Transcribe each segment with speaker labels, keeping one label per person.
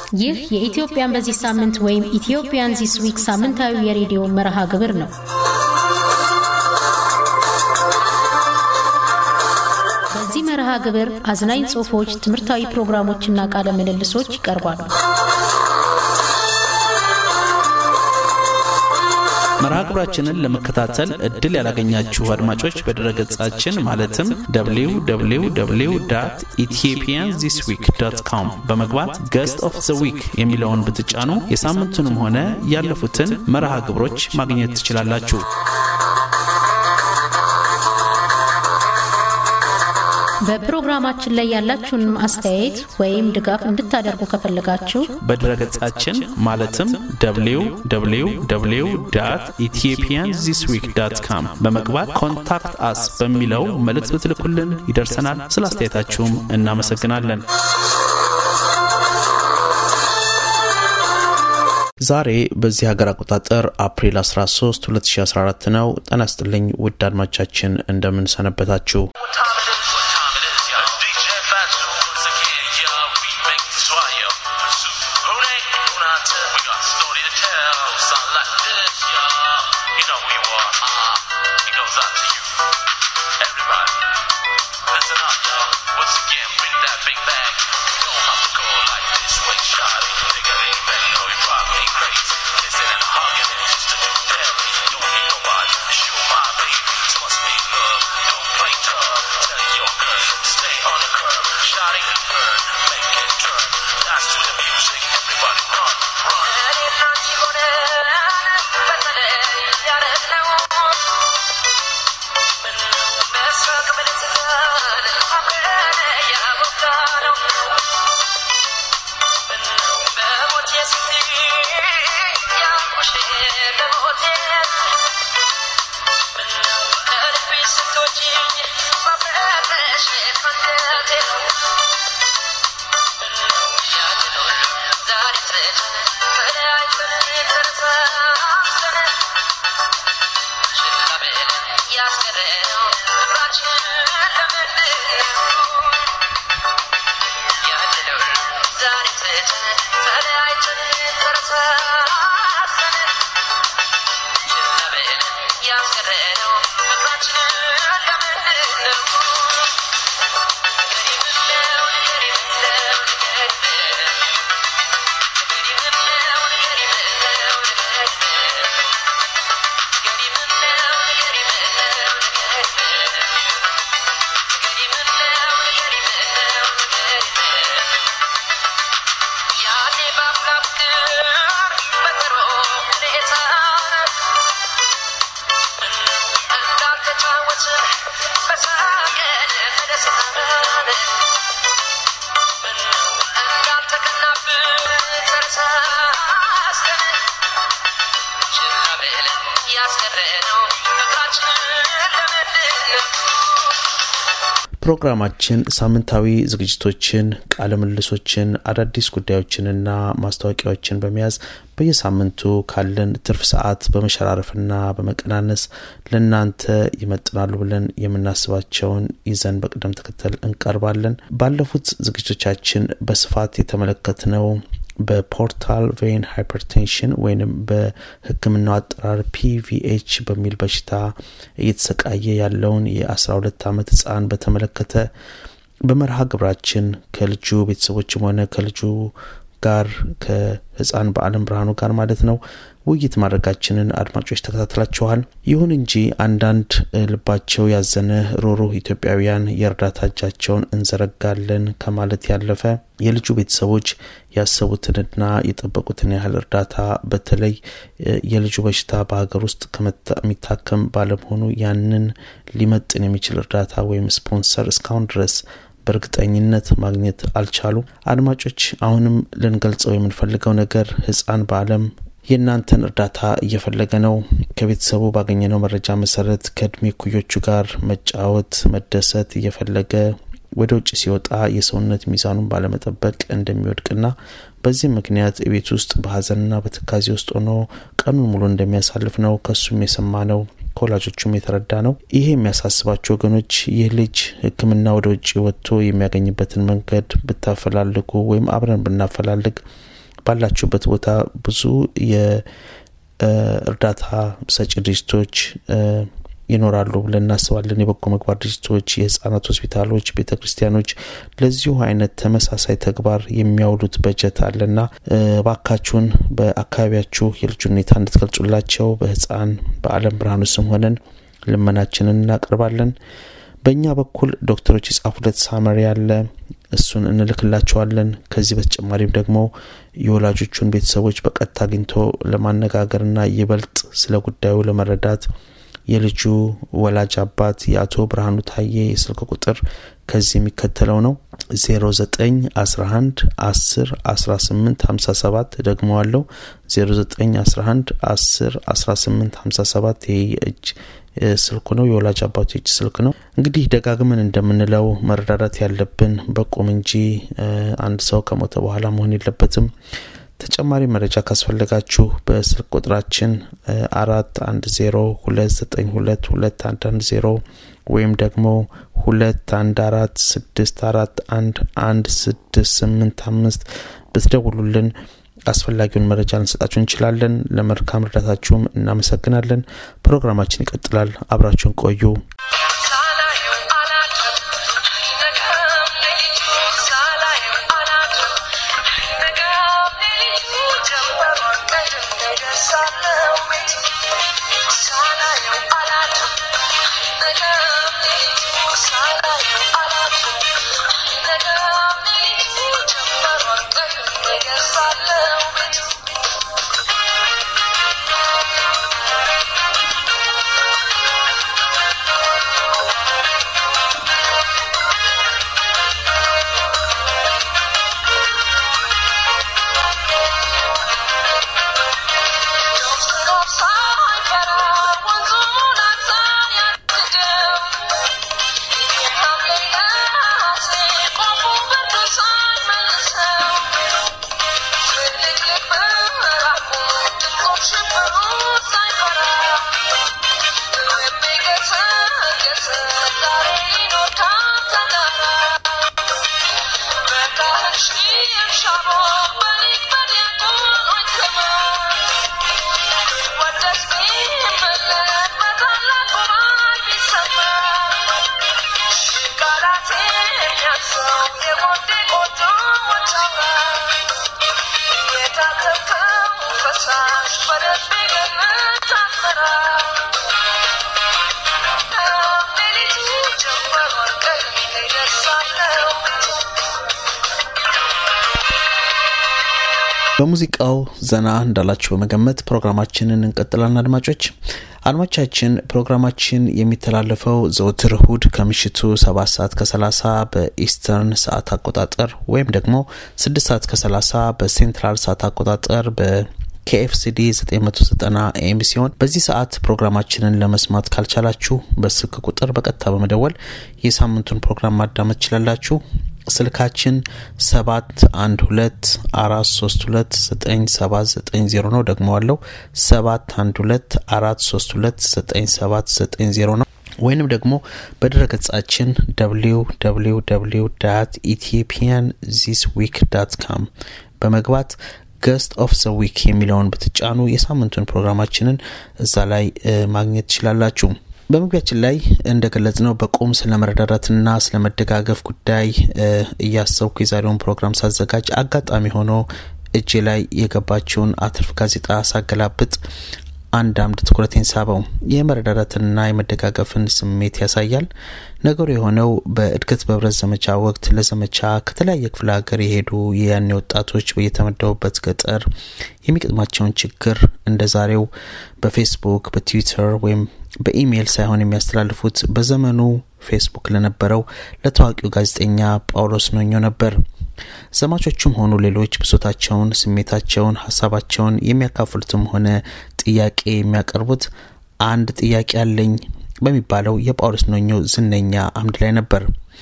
Speaker 1: ይህ የኢትዮጵያን በዚህ ሳምንት ወይም ኢትዮጵያን ዚስ ዊክ ሳምንታዊ የሬዲዮ መርሃ ግብር ነው። በዚህ መርሃ ግብር አዝናኝ ጽሑፎች፣ ትምህርታዊ ፕሮግራሞችና ቃለ ምልልሶች ይቀርባሉ።
Speaker 2: መርሃ ግብራችንን ለመከታተል እድል ያላገኛችሁ አድማጮች በድረገጻችን ማለትም www ኢትዮጵያን ዚስ ዊክ ዶት ኮም በመግባት ገስት ኦፍ ዘ ዊክ የሚለውን ብትጫኑ የሳምንቱንም ሆነ ያለፉትን መርሃ ግብሮች ማግኘት ትችላላችሁ።
Speaker 1: በፕሮግራማችን ላይ ያላችሁን አስተያየት ወይም ድጋፍ እንድታደርጉ ከፈለጋችሁ
Speaker 2: በድረገጻችን ማለትም www ኢትዮጵያን ዚስ ዊክ ዳት ካም በመግባት ኮንታክት አስ በሚለው መልእክት ብትልኩልን ይደርሰናል። ስለ አስተያየታችሁም እናመሰግናለን። ዛሬ በዚህ ሀገር አቆጣጠር አፕሪል 13 2014 ነው። ጤና ይስጥልኝ ውድ አድማቻችን እንደምን ሰነበታችሁ? ፕሮግራማችን ሳምንታዊ ዝግጅቶችን፣ ቃለ ምልልሶችን፣ አዳዲስ ጉዳዮችንና ማስታወቂያዎችን በመያዝ በየሳምንቱ ካለን ትርፍ ሰዓት በመሸራረፍና በመቀናነስ ለእናንተ ይመጥናሉ ብለን የምናስባቸውን ይዘን በቅደም ተከተል እንቀርባለን። ባለፉት ዝግጅቶቻችን በስፋት የተመለከትነው በፖርታል ቬን ሃይፐርቴንሽን ወይንም በሕክምናው አጠራር ፒቪኤች በሚል በሽታ እየተሰቃየ ያለውን የአስራ ሁለት ዓመት ህፃን በተመለከተ በመርሃ ግብራችን ከልጁ ቤተሰቦችም ሆነ ከልጁ ጋር ከህፃን በአለም ብርሃኑ ጋር ማለት ነው ውይይት ማድረጋችንን አድማጮች ተከታትላችኋል። ይሁን እንጂ አንዳንድ ልባቸው ያዘነ ሩሩህ ኢትዮጵያውያን የእርዳታ እጃቸውን እንዘረጋለን ከማለት ያለፈ የልጁ ቤተሰቦች ያሰቡትንና የጠበቁትን ያህል እርዳታ በተለይ የልጁ በሽታ በሀገር ውስጥ የሚታከም ባለመሆኑ ያንን ሊመጥን የሚችል እርዳታ ወይም ስፖንሰር እስካሁን ድረስ በእርግጠኝነት ማግኘት አልቻሉም። አድማጮች አሁንም ልንገልጸው የምንፈልገው ነገር ህፃን በአለም የእናንተን እርዳታ እየፈለገ ነው። ከቤተሰቡ ባገኘነው መረጃ መሰረት ከእድሜ ኩዮቹ ጋር መጫወት፣ መደሰት እየፈለገ ወደ ውጭ ሲወጣ የሰውነት ሚዛኑን ባለመጠበቅ እንደሚወድቅና በዚህ ምክንያት ቤት ውስጥ በሀዘንና በትካዜ ውስጥ ሆኖ ቀኑን ሙሉ እንደሚያሳልፍ ነው ከሱም የሰማ ነው ከወላጆቹም የተረዳ ነው። ይሄ የሚያሳስባቸው ወገኖች ይህ ልጅ ሕክምና ወደ ውጭ ወጥቶ የሚያገኝበትን መንገድ ብታፈላልጉ ወይም አብረን ብናፈላልግ ባላችሁበት ቦታ ብዙ የእርዳታ ሰጪ ድርጅቶች ይኖራሉ ብለን እናስባለን። የበጎ ምግባር ድርጅቶች፣ የህጻናት ሆስፒታሎች፣ ቤተ ክርስቲያኖች ለዚሁ አይነት ተመሳሳይ ተግባር የሚያውሉት በጀት አለና ባካችሁን በአካባቢያችሁ የልጁ ሁኔታ እንድትገልጹላቸው በህፃን በአለም ብርሃኑ ስም ሆነን ልመናችንን እናቀርባለን። በእኛ በኩል ዶክተሮች የጻፉለት ሳመሪ ያለ እሱን እንልክላቸዋለን። ከዚህ በተጨማሪም ደግሞ የወላጆቹን ቤተሰቦች በቀጥታ አግኝቶ ለማነጋገርና ይበልጥ ስለ ጉዳዩ ለመረዳት የልጁ ወላጅ አባት የአቶ ብርሃኑ ታዬ የስልክ ቁጥር ከዚህ የሚከተለው ነው 0911 10 18 57 ደግመዋለው 0911 10 18 57 ይሄ የእጅ ስልኩ ነው የወላጅ አባቱ የእጅ ስልክ ነው እንግዲህ ደጋግመን እንደምንለው መረዳዳት ያለብን በቁም እንጂ አንድ ሰው ከሞተ በኋላ መሆን የለበትም ተጨማሪ መረጃ ካስፈለጋችሁ በስልክ ቁጥራችን አራት አንድ ዜሮ ሁለት ዘጠኝ ሁለት ሁለት አንድ አንድ ዜሮ ወይም ደግሞ ሁለት አንድ አራት ስድስት አራት አንድ አንድ ስድስት ስምንት አምስት ብትደውሉልን አስፈላጊውን መረጃ ልንሰጣችሁ እንችላለን። ለመልካም እርዳታችሁም እናመሰግናለን። ፕሮግራማችን ይቀጥላል። አብራችሁን ቆዩ። በሙዚቃው ዘና እንዳላችሁ በመገመት ፕሮግራማችንን እንቀጥላለን። አድማጮች አድማቻችን ፕሮግራማችን የሚተላለፈው ዘወትር እሁድ ከምሽቱ ሰባት ሰዓት ከሰላሳ በኢስተርን ሰዓት አቆጣጠር ወይም ደግሞ ስድስት ሰዓት ከሰላሳ በሴንትራል ሰዓት አቆጣጠር በ ከኤፍሲዲ 990 ኤም ሲሆን በዚህ ሰዓት ፕሮግራማችንን ለመስማት ካልቻላችሁ በስልክ ቁጥር በቀጥታ በመደወል የሳምንቱን ፕሮግራም ማዳመጥ ትችላላችሁ። ስልካችን ሰባት አንድ ሁለት አራት ሶስት ሁለት ዘጠኝ ሰባት ዘጠኝ ዜሮ ነው። ደግመዋለው ሰባት አንድ ሁለት አራት ሶስት ሁለት ዘጠኝ ሰባት ዘጠኝ ዜሮ ነው። ወይንም ደግሞ በድረ ገጻችን ደብሊው ደብሊው ደብሊው ዳት ኢትዮጵያን ዚስ ዊክ ዳት ካም በመግባት ገስት ኦፍ ዘ ዊክ የሚለውን ብትጫኑ የሳምንቱን ፕሮግራማችንን እዛ ላይ ማግኘት ትችላላችሁ። በመግቢያችን ላይ እንደገለጽ ነው በቁም ስለ መረዳዳትና ስለ መደጋገፍ ጉዳይ እያሰብኩ የዛሬውን ፕሮግራም ሳዘጋጅ አጋጣሚ ሆኖ እጄ ላይ የገባችውን አትርፍ ጋዜጣ ሳገላብጥ አንድ አምድ ትኩረቴን ሳበው። የመረዳዳትንና የመደጋገፍን ስሜት ያሳያል። ነገሩ የሆነው በእድገት በህብረት ዘመቻ ወቅት ለዘመቻ ከተለያየ ክፍለ ሀገር የሄዱ የያኔ ወጣቶች በየተመደቡበት ገጠር የሚገጥማቸውን ችግር እንደ ዛሬው በፌስቡክ፣ በትዊተር ወይም በኢሜይል ሳይሆን የሚያስተላልፉት በዘመኑ ፌስቡክ ለነበረው ለታዋቂው ጋዜጠኛ ጳውሎስ ኖኞ ነበር። ዘማቾቹም ሆኑ ሌሎች ብሶታቸውን፣ ስሜታቸውን፣ ሀሳባቸውን የሚያካፍሉትም ሆነ ጥያቄ የሚያቀርቡት አንድ ጥያቄ አለኝ በሚባለው የጳውሎስ ኖኞ ዝነኛ አምድ ላይ ነበር።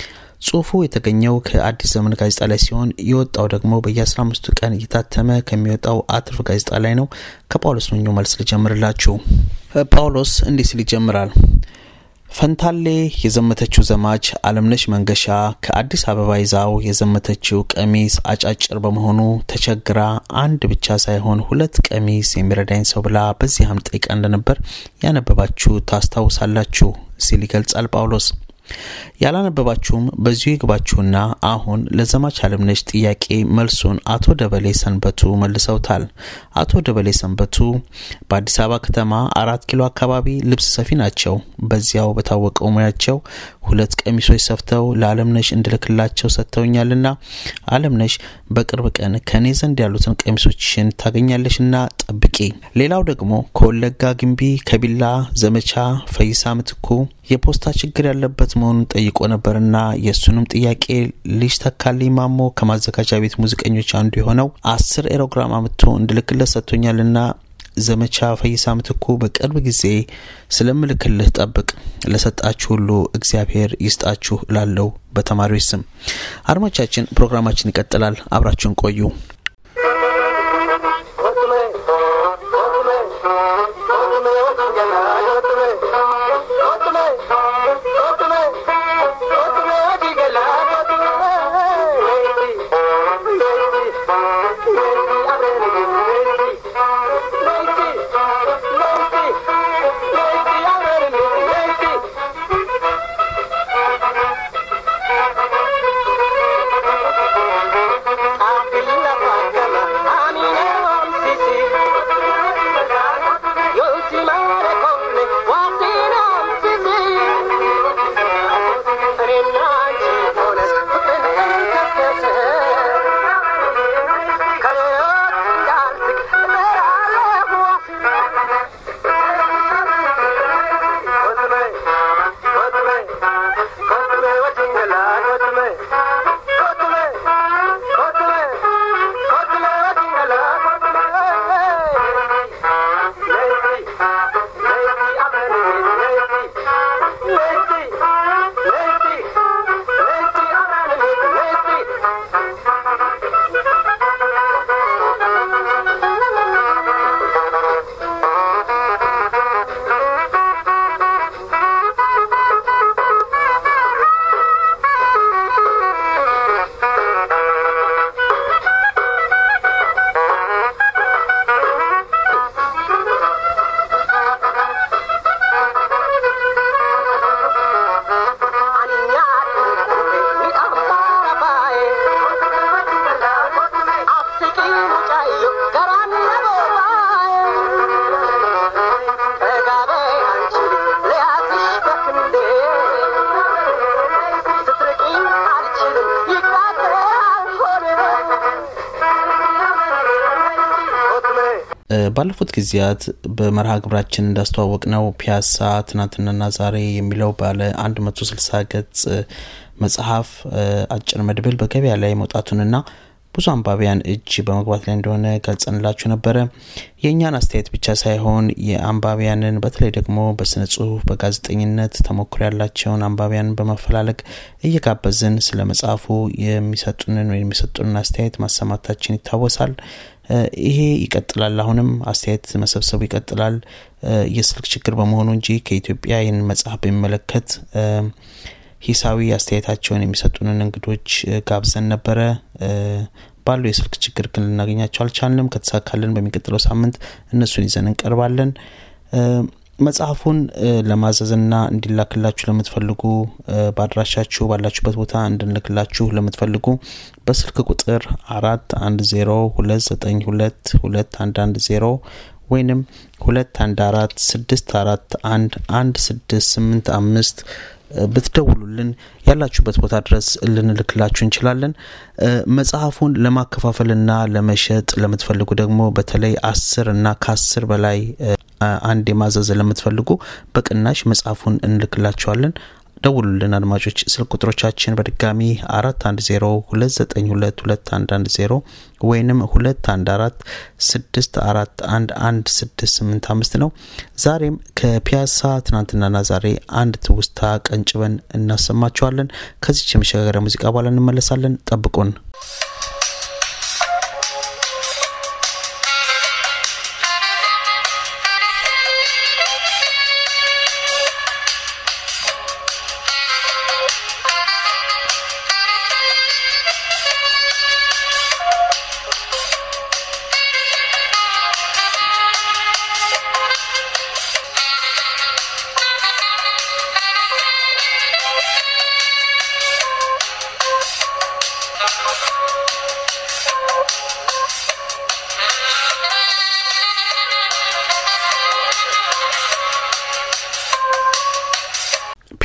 Speaker 2: ጽሁፉ የተገኘው ከአዲስ ዘመን ጋዜጣ ላይ ሲሆን የወጣው ደግሞ በየአስራ አምስቱ ቀን እየታተመ ከሚወጣው አትርፍ ጋዜጣ ላይ ነው። ከጳውሎስ ኖኞ መልስ ልጀምርላችሁ። ጳውሎስ እንዲህ ሲል ይጀምራል። ፈንታሌ የዘመተችው ዘማች አለምነሽ መንገሻ ከአዲስ አበባ ይዛው የዘመተችው ቀሚስ አጫጭር በመሆኑ ተቸግራ አንድ ብቻ ሳይሆን ሁለት ቀሚስ የሚረዳኝ ሰው ብላ በዚህ አም ጠይቃ እንደነበር ያነበባችሁ ታስታውሳላችሁ ሲል ይገልጻል ጳውሎስ። ያላነበባችሁም በዚሁ ይግባችሁና አሁን ለዘማች አለምነሽ ጥያቄ መልሱን አቶ ደበሌ ሰንበቱ መልሰውታል። አቶ ደበሌ ሰንበቱ በአዲስ አበባ ከተማ አራት ኪሎ አካባቢ ልብስ ሰፊ ናቸው። በዚያው በታወቀው ሙያቸው ሁለት ቀሚሶች ሰፍተው ለአለምነሽ እንድልክላቸው ሰጥተውኛልና አለምነሽ በቅርብ ቀን ከእኔ ዘንድ ያሉትን ቀሚሶችን ታገኛለሽና ጠብቂ። ሌላው ደግሞ ከወለጋ ግንቢ፣ ከቢላ ዘመቻ ፈይሳ ምትኩ የፖስታ ችግር ያለበት መሆኑን ጠይቆ ነበርና የእሱንም ጥያቄ ልጅ ተካልኝ ማሞ ከማዘጋጃ ቤት ሙዚቀኞች አንዱ የሆነው አስር ኤሮግራም አምጥቶ እንድልክለት ሰጥቶኛልና ዘመቻ ፈይሳ ምትኩ በቅርብ ጊዜ ስለምልክልህ ጠብቅ። ለሰጣችሁ ሁሉ እግዚአብሔር ይስጣችሁ እላለሁ በተማሪዎች ስም። አድማቻችን ፕሮግራማችን ይቀጥላል። አብራችሁን ቆዩ። ባለፉት ጊዜያት በመርሃ ግብራችን እንዳስተዋወቅ ነው ፒያሳ ትናንትናና ዛሬ የሚለው ባለ 160 ገጽ መጽሐፍ አጭር መድብል በገበያ ላይ መውጣቱንና ብዙ አንባቢያን እጅ በመግባት ላይ እንደሆነ ገልጸንላችሁ ነበረ። የእኛን አስተያየት ብቻ ሳይሆን የአንባቢያንን በተለይ ደግሞ በስነ ጽሁፍ፣ በጋዜጠኝነት ተሞክሮ ያላቸውን አንባቢያንን በማፈላለግ እየጋበዝን ስለ መጽሐፉ የሚሰጡንን ወይም የሚሰጡንን አስተያየት ማሰማታችን ይታወሳል። ይሄ ይቀጥላል። አሁንም አስተያየት መሰብሰቡ ይቀጥላል። የስልክ ችግር በመሆኑ እንጂ ከኢትዮጵያ ይህን መጽሐፍ በሚመለከት ሂሳዊ አስተያየታቸውን የሚሰጡንን እንግዶች ጋብዘን ነበረ። ባለው የስልክ ችግር ግን ልናገኛቸው አልቻልንም። ከተሳካልን በሚቀጥለው ሳምንት እነሱን ይዘን እንቀርባለን። መጽሐፉን ለማዘዝና እንዲላክላችሁ ለምትፈልጉ በአድራሻችሁ ባላችሁበት ቦታ እንድንልክላችሁ ለምትፈልጉ በስልክ ቁጥር አራት አንድ ዜሮ ሁለት ዘጠኝ ሁለት ሁለት አንድ አንድ ዜሮ ወይንም ሁለት አንድ አራት ስድስት አራት አንድ አንድ ስድስት ስምንት አምስት ብትደውሉልን ያላችሁበት ቦታ ድረስ ልንልክላችሁ እንችላለን። መጽሐፉን ለማከፋፈልና ለመሸጥ ለምትፈልጉ ደግሞ በተለይ አስር እና ከአስር በላይ አንድ የማዘዝ ለምትፈልጉ በቅናሽ መጽሐፉን እንልክላችኋለን። ደውሉልን አድማጮች። ስልክ ቁጥሮቻችን በድጋሚ አራት አንድ ዜሮ ሁለት ዘጠኝ ሁለት ሁለት አንድ አንድ ዜሮ ወይንም ሁለት አንድ አራት ስድስት አራት አንድ አንድ ስድስት ስምንት አምስት ነው። ዛሬም ከፒያሳ ትናንትናና ዛሬ አንድ ትውስታ ቀንጭበን እናሰማችኋለን። ከዚች የመሸጋገሪያ ሙዚቃ በኋላ እንመለሳለን። ጠብቁን።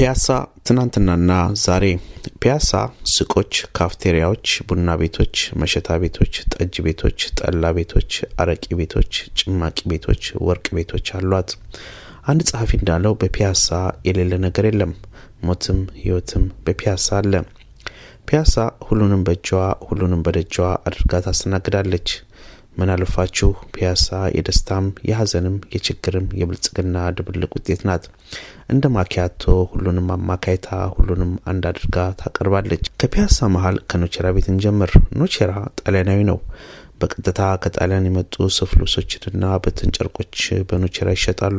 Speaker 2: ፒያሳ ትናንትናና ዛሬ ፒያሳ ሱቆች፣ ካፍቴሪያዎች፣ ቡና ቤቶች፣ መሸታ ቤቶች፣ ጠጅ ቤቶች፣ ጠላ ቤቶች፣ አረቂ ቤቶች፣ ጭማቂ ቤቶች፣ ወርቅ ቤቶች አሏት። አንድ ጸሐፊ እንዳለው በፒያሳ የሌለ ነገር የለም፣ ሞትም ሕይወትም በፒያሳ አለ። ፒያሳ ሁሉንም በእጇ ሁሉንም በደጇ አድርጋ ታስተናግዳለች። ምን አልፋችሁ ፒያሳ የደስታም የሐዘንም የችግርም የብልጽግና ድብልቅ ውጤት ናት። እንደ ማኪያቶ ሁሉንም አማካይታ ሁሉንም አንድ አድርጋ ታቀርባለች። ከፒያሳ መሀል ከኖቼራ ቤት እንጀምር። ኖቼራ ጣሊያናዊ ነው። በቀጥታ ከጣሊያን የመጡ ሱፍ ልብሶችንና በትን ጨርቆች በኖቼራ ይሸጣሉ።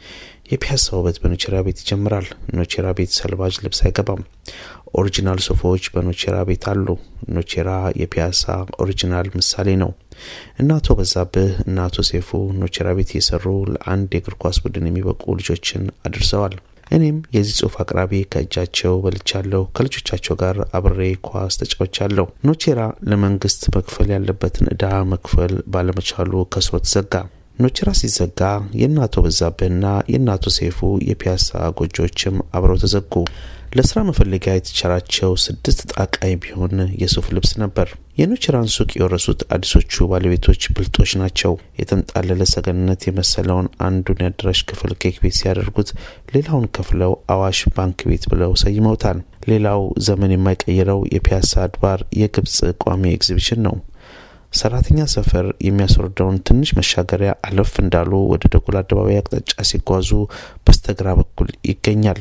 Speaker 2: የፒያሳ ውበት በኖቼራ ቤት ይጀምራል። ኖቼራ ቤት ሰልባጅ ልብስ አይገባም። ኦሪጂናል ሶፋዎች በኖቼራ ቤት አሉ። ኖቼራ የፒያሳ ኦሪጂናል ምሳሌ ነው። እነ አቶ በዛብህ እና አቶ ሴፉ ኖቼራ ቤት እየሰሩ ለአንድ የእግር ኳስ ቡድን የሚበቁ ልጆችን አድርሰዋል። እኔም የዚህ ጽሁፍ አቅራቢ ከእጃቸው በልቻለሁ። ከልጆቻቸው ጋር አብሬ ኳስ ተጫውቻለሁ። ኖቼራ ለመንግስት መክፈል ያለበትን ዕዳ መክፈል ባለመቻሉ ከስሮ ተዘጋ። ኖቼራ ሲዘጋ የእነ አቶ በዛብህና የእነ አቶ ሴፉ የፒያሳ ጎጆዎችም አብረው ተዘጉ። ለስራ መፈለጊያ የተቸራቸው ስድስት ጣቃይ ቢሆን የሱፍ ልብስ ነበር። የኖቼራን ሱቅ የወረሱት አዲሶቹ ባለቤቶች ብልጦች ናቸው። የተንጣለለ ሰገነት የመሰለውን አንዱን የአዳራሽ ክፍል ኬክ ቤት ሲያደርጉት፣ ሌላውን ከፍለው አዋሽ ባንክ ቤት ብለው ሰይመውታል። ሌላው ዘመን የማይቀይረው የፒያሳ አድባር የግብጽ ቋሚ ኤግዚቢሽን ነው። ሰራተኛ ሰፈር የሚያስወርደውን ትንሽ መሻገሪያ አለፍ እንዳሉ ወደ ደጎል አደባባይ አቅጣጫ ሲጓዙ በስተግራ በኩል ይገኛል።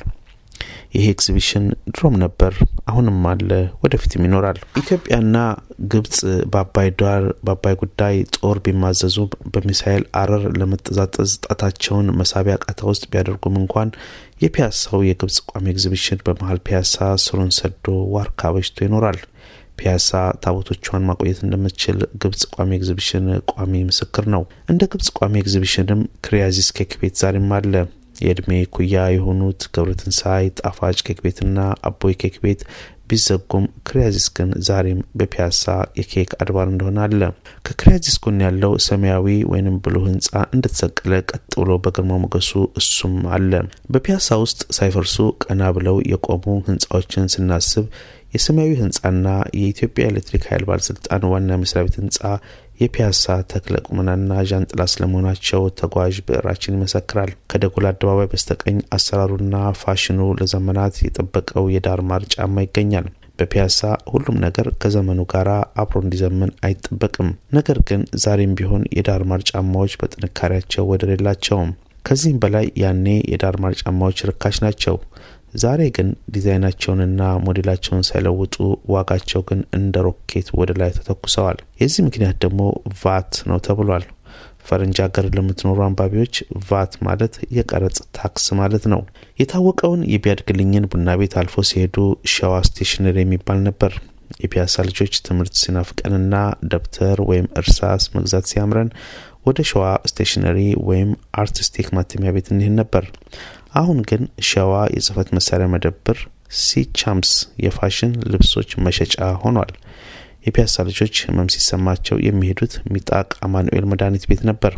Speaker 2: ይሄ ኤግዚቢሽን ድሮም ነበር፣ አሁንም አለ፣ ወደፊትም ይኖራል። ኢትዮጵያና ግብጽ በአባይ ዳር በአባይ ጉዳይ ጦር ቢማዘዙ በሚሳኤል አረር ለመጠዛጠዝ ጣታቸውን መሳቢያ ቃታ ውስጥ ቢያደርጉም እንኳን የፒያሳው የግብጽ ቋሚ ኤግዚቢሽን በመሀል ፒያሳ ስሩን ሰዶ ዋርካ በጅቶ ይኖራል። ፒያሳ ታቦቶቿን ማቆየት እንደምትችል ግብጽ ቋሚ ኤግዚቢሽን ቋሚ ምስክር ነው። እንደ ግብጽ ቋሚ ኤግዚቢሽንም ክሪያዚስ ኬክ ቤት ዛሬም አለ። የእድሜ ኩያ የሆኑት ገብረትንሳይ ጣፋጭ ኬክ ቤትና አቦይ ኬክ ቤት ቢዘጉም ክሪያዚስ ግን ዛሬም በፒያሳ የኬክ አድባር እንደሆነ አለ። ከክሪያዚስ ጎን ያለው ሰማያዊ ወይንም ብሉ ህንጻ እንደተሰቀለ ቀጥ ብሎ በግርማ ሞገሱ እሱም አለ። በፒያሳ ውስጥ ሳይፈርሱ ቀና ብለው የቆሙ ህንጻዎችን ስናስብ የሰማያዊ ህንጻና የኢትዮጵያ ኤሌክትሪክ ኃይል ባለስልጣን ዋና መስሪያ ቤት ህንጻ የፒያሳ ተክለ ቁመናና ዣንጥላ ስለመሆናቸው ተጓዥ ብዕራችን ይመሰክራል። ከደጎል አደባባይ በስተቀኝ አሰራሩና ፋሽኑ ለዘመናት የጠበቀው የዳር ማር ጫማ ይገኛል። በፒያሳ ሁሉም ነገር ከዘመኑ ጋር አብሮ እንዲዘምን አይጠበቅም። ነገር ግን ዛሬም ቢሆን የዳር ማር ጫማዎች በጥንካሬያቸው ወደር የላቸውም። ከዚህም በላይ ያኔ የዳር ማር ጫማዎች ርካሽ ናቸው። ዛሬ ግን ዲዛይናቸውንና ሞዴላቸውን ሳይለውጡ ዋጋቸው ግን እንደ ሮኬት ወደ ላይ ተተኩሰዋል። የዚህ ምክንያት ደግሞ ቫት ነው ተብሏል። ፈረንጅ ሀገር ለምትኖሩ አንባቢዎች ቫት ማለት የቀረጽ ታክስ ማለት ነው። የታወቀውን የቢያድግልኝን ቡና ቤት አልፎ ሲሄዱ ሸዋ ስቴሽነሪ የሚባል ነበር። የፒያሳ ልጆች ትምህርት ሲናፍቀንና ደብተር ወይም እርሳስ መግዛት ሲያምረን ወደ ሸዋ ስቴሽነሪ ወይም አርቲስቲክ ማተሚያ ቤት እንሄድ ነበር። አሁን ግን ሸዋ የጽህፈት መሳሪያ መደብር፣ ሲቻምስ የፋሽን ልብሶች መሸጫ ሆኗል። የፒያሳ ልጆች ህመም ሲሰማቸው የሚሄዱት ሚጣቅ አማኑኤል መድኃኒት ቤት ነበር።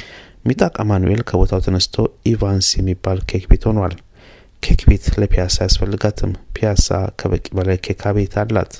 Speaker 2: ሚጣቅ አማኑኤል ከቦታው ተነስቶ ኢቫንስ የሚባል ኬክ ቤት ሆኗል። ኬክ ቤት ለፒያሳ አያስፈልጋትም። ፒያሳ ከበቂ በላይ ኬክ ቤት አላት።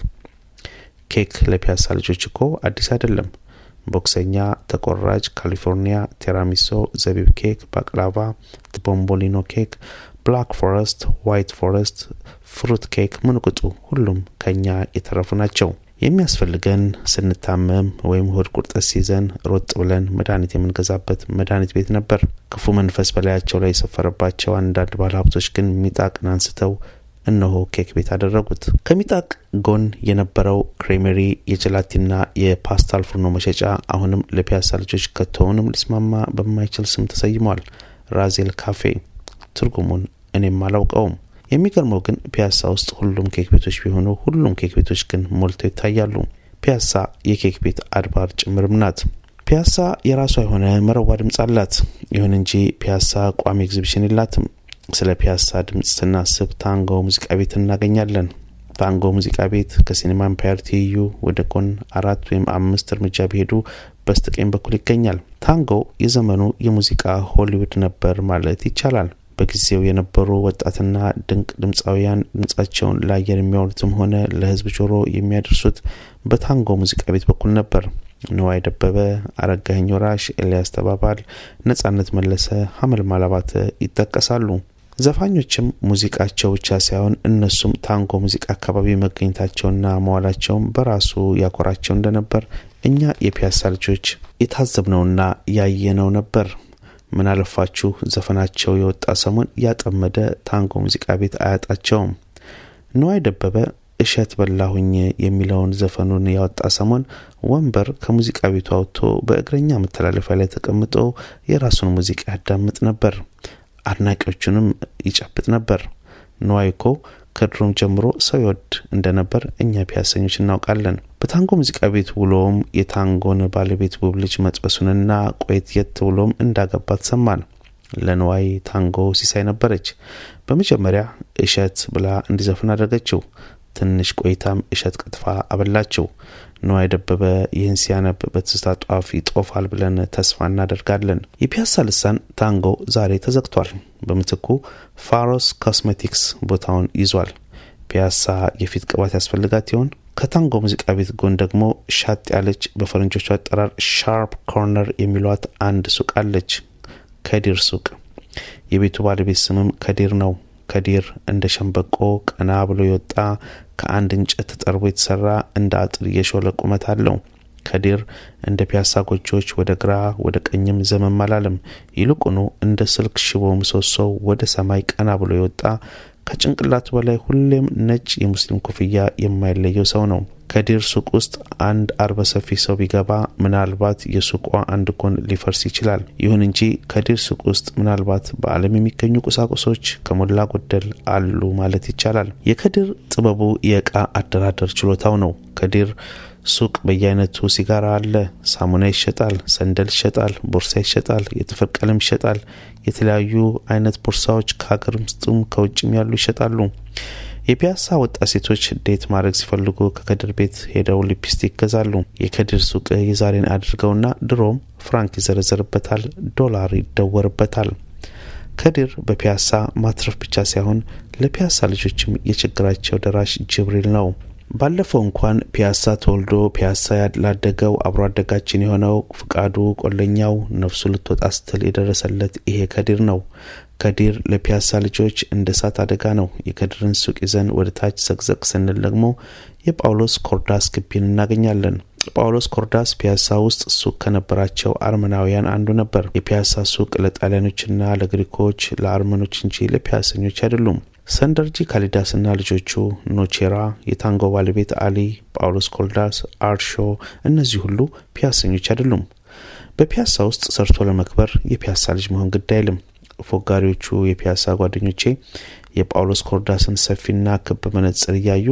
Speaker 2: ኬክ ለፒያሳ ልጆች እኮ አዲስ አይደለም። ቦክሰኛ፣ ተቆራጭ፣ ካሊፎርኒያ፣ ቴራሚሶ፣ ዘቢብ ኬክ፣ ባቅላቫ፣ ቦምቦሊኖ ኬክ፣ ብላክ ፎረስት፣ ዋይት ፎረስት፣ ፍሩት ኬክ፣ ምንቁጡ ሁሉም ከኛ የተረፉ ናቸው። የሚያስፈልገን ስንታመም ወይም ሆድ ቁርጠት ሲይዘን ሮጥ ብለን መድኃኒት የምንገዛበት መድኃኒት ቤት ነበር። ክፉ መንፈስ በላያቸው ላይ የሰፈረባቸው አንዳንድ ባለሀብቶች ግን ሚጣቅን አንስተው እነሆ ኬክ ቤት አደረጉት። ከሚጣቅ ጎን የነበረው ክሬሜሪ የጀላቲና የፓስታል ፉርኖ መሸጫ አሁንም ለፒያሳ ልጆች ከቶውንም ሊስማማ በማይችል ስም ተሰይሟል። ራዜል ካፌ። ትርጉሙን እኔም አላውቀውም። የሚገርመው ግን ፒያሳ ውስጥ ሁሉም ኬክ ቤቶች ቢሆኑ ሁሉም ኬክ ቤቶች ግን ሞልተው ይታያሉ። ፒያሳ የኬክ ቤት አድባር ጭምርም ናት። ፒያሳ የራሷ የሆነ መረዋ ድምፅ አላት። ይሁን እንጂ ፒያሳ ቋሚ ኤግዚቢሽን የላትም። ስለ ፒያሳ ድምፅ ስናስብ ታንጎ ሙዚቃ ቤት እናገኛለን። ታንጎ ሙዚቃ ቤት ከሲኔማ ኤምፓየር ትይዩ ወደ ጎን አራት ወይም አምስት እርምጃ ቢሄዱ በስተቀኝ በኩል ይገኛል። ታንጎ የዘመኑ የሙዚቃ ሆሊውድ ነበር ማለት ይቻላል። በጊዜው የነበሩ ወጣትና ድንቅ ድምፃውያን ድምጻቸውን ለአየር የሚያውሉትም ሆነ ለሕዝብ ጆሮ የሚያደርሱት በታንጎ ሙዚቃ ቤት በኩል ነበር። ንዋይ ደበበ፣ አረጋኸኝ ወራሽ፣ ኤልያስ ተባባል፣ ነጻነት መለሰ፣ ሀመልማል አባተ ይጠቀሳሉ። ዘፋኞችም ሙዚቃቸው ብቻ ሳይሆን እነሱም ታንጎ ሙዚቃ አካባቢ መገኘታቸውና መዋላቸውም በራሱ ያኮራቸው እንደነበር እኛ የፒያሳ ልጆች የታዘብነውና ያየነው ነበር። ምን አለፋችሁ ዘፈናቸው የወጣ ሰሞን ያጠመደ ታንጎ ሙዚቃ ቤት አያጣቸውም። ንዋይ ደበበ እሸት በላሁኝ የሚለውን ዘፈኑን ያወጣ ሰሞን ወንበር ከሙዚቃ ቤቱ አውጥቶ በእግረኛ መተላለፊያ ላይ ተቀምጦ የራሱን ሙዚቃ ያዳምጥ ነበር። አድናቂዎቹንም ይጨብጥ ነበር። ንዋይ እኮ ከድሮም ጀምሮ ሰው ይወድ እንደነበር እኛ ፒያሰኞች እናውቃለን። በታንጎ ሙዚቃ ቤት ውሎም የታንጎን ባለቤት ውብ ልጅ መጥበሱንና ቆየት የት ብሎም እንዳገባት ሰማን። ለንዋይ ታንጎ ሲሳይ ነበረች። በመጀመሪያ እሸት ብላ እንዲዘፍን አደረገችው። ትንሽ ቆይታም እሸት ቅጥፋ አበላችው። ንዋይ ደበበ ይህን ሲያነብ በትዝታ ጧፍ ይጦፋል ብለን ተስፋ እናደርጋለን። የፒያሳ ልሳን ታንጎ ዛሬ ተዘግቷል። በምትኩ ፋሮስ ኮስሜቲክስ ቦታውን ይዟል። ፒያሳ የፊት ቅባት ያስፈልጋት ይሆን? ከታንጎ ሙዚቃ ቤት ጎን ደግሞ ሻጥ ያለች በፈረንጆቹ አጠራር ሻርፕ ኮርነር የሚሏት አንድ ሱቅ አለች። ከዲር ሱቅ። የቤቱ ባለቤት ስምም ከዲር ነው። ከዲር እንደ ሸንበቆ ቀና ብሎ የወጣ ከአንድ እንጨት ተጠርቦ የተሰራ እንደ አጥር የሾለ ቁመት አለው። ከዲር እንደ ፒያሳ ጎጆዎች ወደ ግራ ወደ ቀኝም ዘመም አላለም። ይልቁኑ እንደ ስልክ ሽቦ ምሰሶው ወደ ሰማይ ቀና ብሎ የወጣ ከጭንቅላቱ በላይ ሁሌም ነጭ የሙስሊም ኮፍያ የማይለየው ሰው ነው። ከዲር ሱቅ ውስጥ አንድ አርበ ሰፊ ሰው ቢገባ ምናልባት የሱቋ አንድ ጎን ሊፈርስ ይችላል። ይሁን እንጂ ከዲር ሱቅ ውስጥ ምናልባት በዓለም የሚገኙ ቁሳቁሶች ከሞላ ጎደል አሉ ማለት ይቻላል። የከዲር ጥበቡ የእቃ አደራደር ችሎታው ነው። ከዲር ሱቅ በየአይነቱ ሲጋራ አለ፣ ሳሙና ይሸጣል፣ ሰንደል ይሸጣል፣ ቦርሳ ይሸጣል፣ የጥፍር ቀለም ይሸጣል። የተለያዩ አይነት ቦርሳዎች ከሀገር ውስጥም ከውጭም ያሉ ይሸጣሉ። የፒያሳ ወጣት ሴቶች ዴት ማድረግ ሲፈልጉ ከከድር ቤት ሄደው ሊፕስቲክ ይገዛሉ። የከድር ሱቅ የዛሬን አድርገውና ድሮም ፍራንክ ይዘረዘርበታል፣ ዶላር ይደወርበታል። ከድር በፒያሳ ማትረፍ ብቻ ሳይሆን ለፒያሳ ልጆችም የችግራቸው ደራሽ ጅብሪል ነው። ባለፈው እንኳን ፒያሳ ተወልዶ ፒያሳ ላደገው አብሮ አደጋችን የሆነው ፍቃዱ ቆለኛው ነፍሱ ልትወጣ ስትል የደረሰለት ይሄ ከዲር ነው። ከዲር ለፒያሳ ልጆች እንደ እሳት አደጋ ነው። የከዲርን ሱቅ ይዘን ወደ ታች ዘቅዘቅ ስንል ደግሞ የጳውሎስ ኮርዳስ ግቢን እናገኛለን። ጳውሎስ ኮርዳስ ፒያሳ ውስጥ ሱቅ ከነበራቸው አርመናውያን አንዱ ነበር። የፒያሳ ሱቅ ለጣሊያኖችና ለግሪኮች፣ ለአርመኖች እንጂ ለፒያሰኞች አይደሉም። ሰንደርጂ ካሊዳስና ልጆቹ፣ ኖቼራ፣ የታንጎ ባለቤት አሊ፣ ጳውሎስ ኮልዳስ፣ አርሾ እነዚህ ሁሉ ፒያሰኞች አይደሉም። በፒያሳ ውስጥ ሰርቶ ለመክበር የፒያሳ ልጅ መሆን ግድ አይልም። ፎጋሪዎቹ የፒያሳ ጓደኞቼ የጳውሎስ ኮርዳስን ሰፊና ክብ መነጽር እያዩ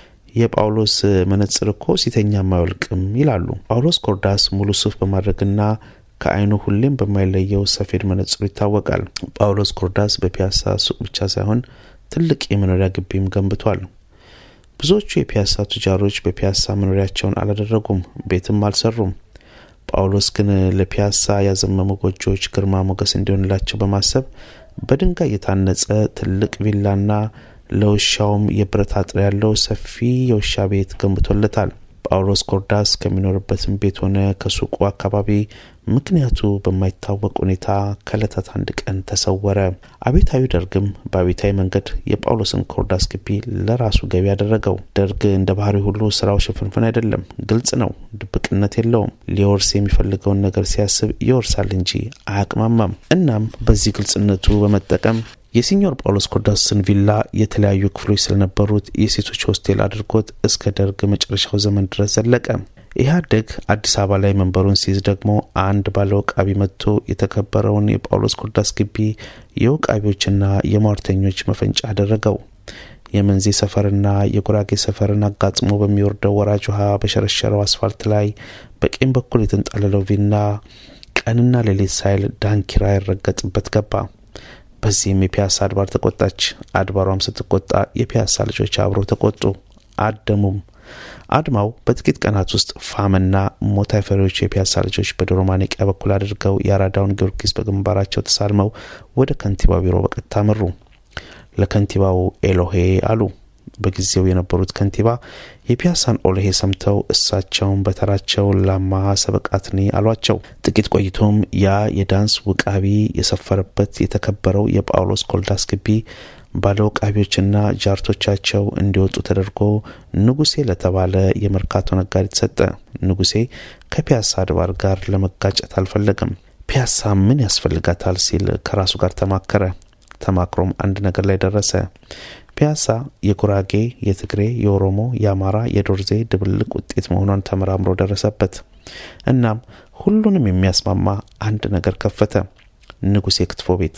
Speaker 2: የጳውሎስ መነጽር እኮ ሲተኛም አይወልቅም ይላሉ። ጳውሎስ ኮርዳስ ሙሉ ሱፍ በማድረግና ከዓይኑ ሁሌም በማይለየው ሰፌድ መነጽሩ ይታወቃል። ጳውሎስ ኮርዳስ በፒያሳ ሱቅ ብቻ ሳይሆን ትልቅ የመኖሪያ ግቢም ገንብቷል። ብዙዎቹ የፒያሳ ቱጃሮች በፒያሳ መኖሪያቸውን አላደረጉም፣ ቤትም አልሰሩም። ጳውሎስ ግን ለፒያሳ ያዘመሙ ጎጆዎች ግርማ ሞገስ እንዲሆንላቸው በማሰብ በድንጋይ የታነጸ ትልቅ ቪላና ለውሻውም የብረት አጥር ያለው ሰፊ የውሻ ቤት ገንብቶለታል። ጳውሎስ ኮርዳስ ከሚኖርበትም ቤት ሆነ ከሱቁ አካባቢ ምክንያቱ በማይታወቅ ሁኔታ ከእለታት አንድ ቀን ተሰወረ። አቤታዊ ደርግም በአቤታዊ መንገድ የጳውሎስን ኮርዳስ ግቢ ለራሱ ገቢ ያደረገው። ደርግ እንደ ባህሪ ሁሉ ስራው ሽፍንፍን አይደለም፣ ግልጽ ነው፣ ድብቅነት የለውም። ሊወርስ የሚፈልገውን ነገር ሲያስብ ይወርሳል እንጂ አያቅማማም። እናም በዚህ ግልጽነቱ በመጠቀም የሲኞር ጳውሎስ ኮርዳስን ቪላ የተለያዩ ክፍሎች ስለነበሩት የሴቶች ሆስቴል አድርጎት እስከ ደርግ መጨረሻው ዘመን ድረስ ዘለቀ። ኢህአዴግ አዲስ አበባ ላይ መንበሩን ሲይዝ ደግሞ አንድ ባለ ወቃቢ መጥቶ የተከበረውን የጳውሎስ ኮርዳስ ግቢ የወቃቢዎችና የሟርተኞች መፈንጫ አደረገው። የመንዜ ሰፈርና የጉራጌ ሰፈርን አጋጥሞ በሚወርደው ወራጅ ውሃ በሸረሸረው አስፋልት ላይ በቀኝ በኩል የተንጣለለው ቪላ ቀንና ሌሊት ሳይል ዳንኪራ ይረገጥበት ገባ። በዚህም የፒያሳ አድባር ተቆጣች። አድባሯም ስትቆጣ የፒያሳ ልጆች አብረው ተቆጡ፣ አደሙም። አድማው በጥቂት ቀናት ውስጥ ፋምና ሞት አይፈሪዎቹ የፒያሳ ልጆች በዶሮ ማነቂያ በኩል አድርገው የአራዳውን ጊዮርጊስ በግንባራቸው ተሳልመው ወደ ከንቲባው ቢሮ በቀጥታ መሩ። ለከንቲባው ኤሎሄ አሉ። በጊዜው የነበሩት ከንቲባ የፒያሳን ኦሎሄ ሰምተው እሳቸውን በተራቸው ላማ ሰበቃትኒ አሏቸው። ጥቂት ቆይቶም ያ የዳንስ ውቃቢ የሰፈረበት የተከበረው የጳውሎስ ኮልዳስ ግቢ ባለ ውቃቢዎችና ጃርቶቻቸው እንዲወጡ ተደርጎ ንጉሴ ለተባለ የመርካቶ ነጋዴ ተሰጠ። ንጉሴ ከፒያሳ አድባር ጋር ለመጋጨት አልፈለገም። ፒያሳ ምን ያስፈልጋታል ሲል ከራሱ ጋር ተማከረ። ተማክሮም አንድ ነገር ላይ ደረሰ። ፒያሳ የጉራጌ፣ የትግሬ፣ የኦሮሞ፣ የአማራ፣ የዶርዜ ድብልቅ ውጤት መሆኗን ተመራምሮ ደረሰበት። እናም ሁሉንም የሚያስማማ አንድ ነገር ከፈተ። ንጉሴ ክትፎ ቤት።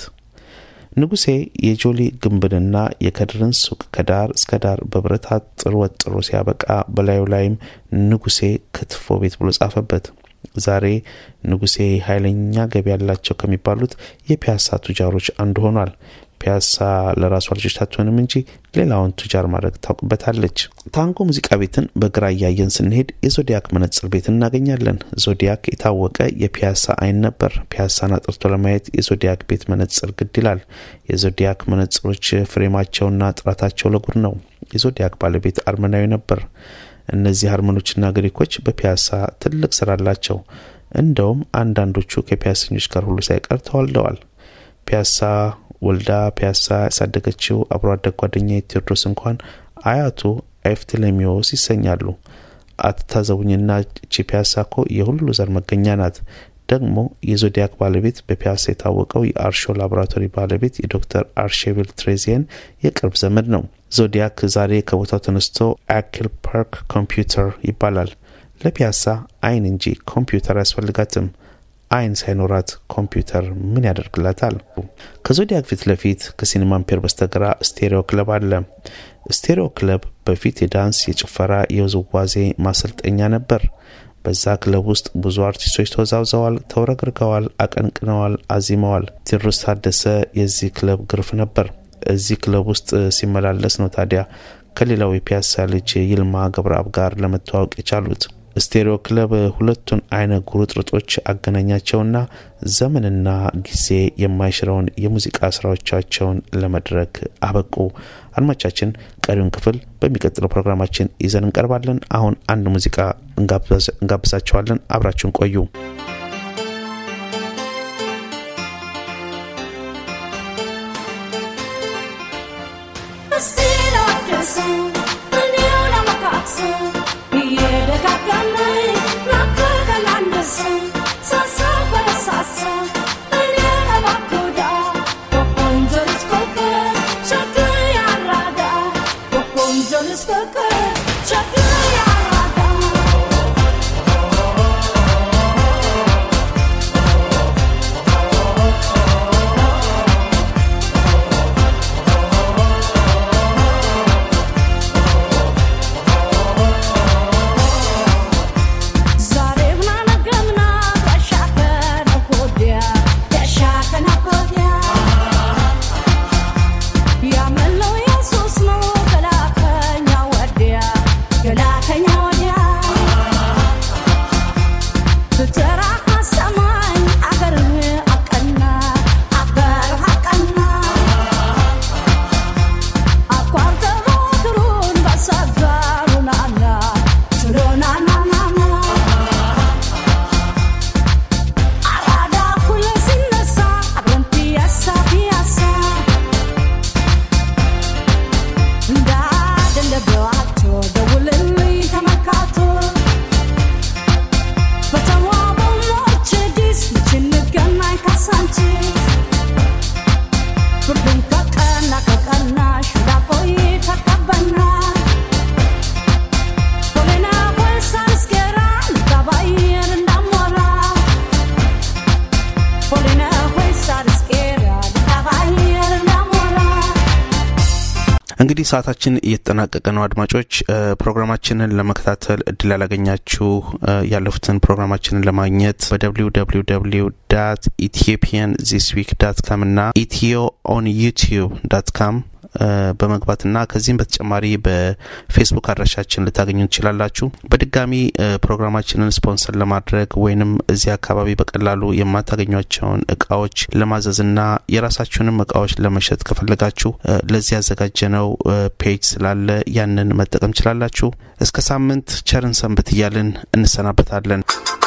Speaker 2: ንጉሴ የጆሊ ግንብንና የከድርን ሱቅ ከዳር እስከ ዳር በብረት አጥር ወጥሮ ሲያበቃ በላዩ ላይም ንጉሴ ክትፎ ቤት ብሎ ጻፈበት። ዛሬ ንጉሴ ኃይለኛ ገቢ ያላቸው ከሚባሉት የፒያሳ ቱጃሮች አንዱ ሆኗል። ፒያሳ ለራሷ ልጆች አትሆንም እንጂ ሌላውን ቱጃር ማድረግ ታውቅበታለች። ታንጎ ሙዚቃ ቤትን በግራ እያየን ስንሄድ የዞዲያክ መነጽር ቤት እናገኛለን። ዞዲያክ የታወቀ የፒያሳ አይን ነበር። ፒያሳን አጥርቶ ለማየት የዞዲያክ ቤት መነጽር ግድ ይላል። የዞዲያክ መነጽሮች ፍሬማቸውና ጥራታቸው ለጉድ ነው። የዞዲያክ ባለቤት አርመናዊ ነበር። እነዚህ አርመኖችና ግሪኮች በፒያሳ ትልቅ ስራ አላቸው። እንደውም አንዳንዶቹ ከፒያሰኞች ጋር ሁሉ ሳይቀር ተዋልደዋል። ፒያሳ ወልዳ ፒያሳ ያሳደገችው አብሮ አደግ ጓደኛ ቴዎድሮስ እንኳን አያቱ ኤፍትሌሚዎስ ይሰኛሉ። አትታዘቡኝና እቺ ፒያሳ ኮ የሁሉ ዘር መገኛ ናት። ደግሞ የዞዲያክ ባለቤት በፒያሳ የታወቀው የአርሾ ላቦራቶሪ ባለቤት የዶክተር አርሼቪል ትሬዚየን የቅርብ ዘመድ ነው። ዞዲያክ ዛሬ ከቦታው ተነስቶ አክል ፓርክ ኮምፒውተር ይባላል። ለፒያሳ አይን እንጂ ኮምፒውተር አያስፈልጋትም። አይን ሳይኖራት ኮምፒውተር ምን ያደርግላታል? ከዞዲያክ ፊት ለፊት ከሲኒማ አምፔር በስተግራ ስቴሪዮ ክለብ አለ። ስቴሪዮ ክለብ በፊት የዳንስ፣ የጭፈራ፣ የውዝዋዜ ማሰልጠኛ ነበር። በዛ ክለብ ውስጥ ብዙ አርቲስቶች ተወዛውዘዋል፣ ተውረግርገዋል፣ አቀንቅነዋል፣ አዚመዋል። ቴዎድሮስ ታደሰ የዚህ ክለብ ግርፍ ነበር። እዚህ ክለብ ውስጥ ሲመላለስ ነው ታዲያ ከሌላው የፒያሳ ልጅ ይልማ ገብረአብ ጋር ለመተዋወቅ የቻሉት። ስቴሪዮ ክለብ ሁለቱን አይነ ጉርጥርጦች አገናኛቸውና ዘመንና ጊዜ የማይሽረውን የሙዚቃ ስራዎቻቸውን ለመድረክ አበቁ። አድማቻችን ቀሪውን ክፍል በሚቀጥለው ፕሮግራማችን ይዘን እንቀርባለን። አሁን አንድ ሙዚቃ እንጋብዛቸዋለን። አብራችሁን ቆዩ። እንግዲህ ሰዓታችን እየተጠናቀቀ ነው። አድማጮች ፕሮግራማችንን ለመከታተል እድል ያላገኛችሁ ያለፉትን ፕሮግራማችንን ለማግኘት በደብሊው ደብሊው ደብሊው ዳት ኢትዮጵያን ዚስ ዊክ ዳት ካም እና ኢትዮ ኦን ዩቲዩብ ዳት ካም በመግባትና ከዚህም በተጨማሪ በፌስቡክ አድራሻችን ልታገኙ ትችላላችሁ። በድጋሚ ፕሮግራማችንን ስፖንሰር ለማድረግ ወይንም እዚህ አካባቢ በቀላሉ የማታገኟቸውን እቃዎች ለማዘዝና የራሳችሁንም እቃዎች ለመሸጥ ከፈለጋችሁ ለዚህ ያዘጋጀነው ፔጅ ስላለ ያንን መጠቀም ችላላችሁ። እስከ ሳምንት ቸርን ሰንብት እያልን እንሰናበታለን።